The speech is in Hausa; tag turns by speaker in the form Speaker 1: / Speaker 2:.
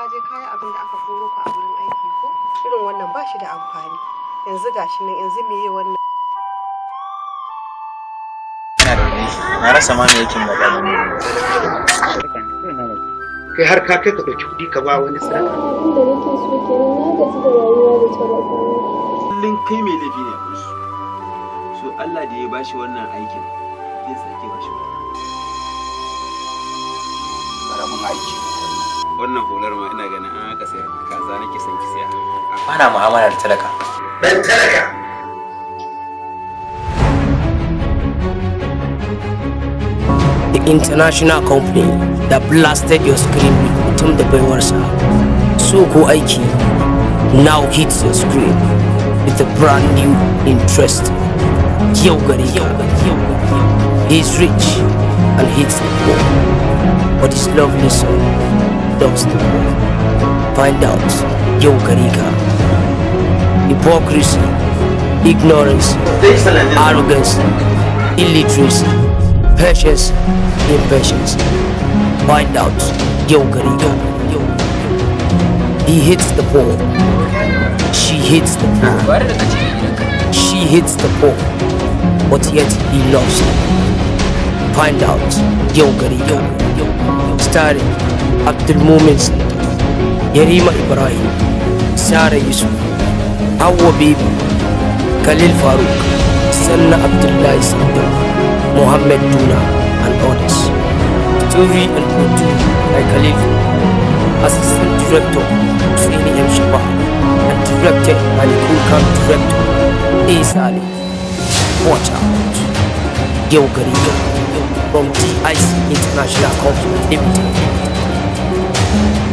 Speaker 1: je kayi abin da aka koro ka a wurin aiki ko irin wannan ba shi da amfani yanzu gashi nan yanzu me yi wannan
Speaker 2: ina da wani na rasa ma me yake magana ne
Speaker 3: kai har ka kai ka ɗauki kuɗi ka ba wani sadaka
Speaker 4: Abin da nake so kenan na gaji da rayuwa da talakawa.
Speaker 5: kullum kai mai laifi ne a gurinsu so Allah da ya bashi wannan aikin zai sake bashi wata
Speaker 3: ƙaramin aiki
Speaker 5: wannan hular ma ina ganin an aka sayar kaza nake son ki saya
Speaker 2: bana mu'amala da talaka
Speaker 3: dan talaka
Speaker 6: the international company that blasted your screen with mutum da baiwarsa so ko aiki now hits your screen with a brand new interest yau gari he is rich and hits the poor but his lovely son does the poor find out yau gari ka hypocrisy ignorance arrogance illiteracy patience, impatience. Find out, yo Gariga. He hits the poor. She hits the poor. She hits the poor. But yet he loves them. Find out, yo Gariga. Starring Abdul Mumin Yarima Ibrahim, Sarah Yusuf, Awa Bibi, Khalil Farouk, Sanna Abdullahi Sandar. Mohammed Duna and others. Story and produced by Khalif. Assistant Director Srini M. Shaba and directed by the Kulkan Director Ace Ali. Watch out. Yo Gariga from DIC International Company Limited.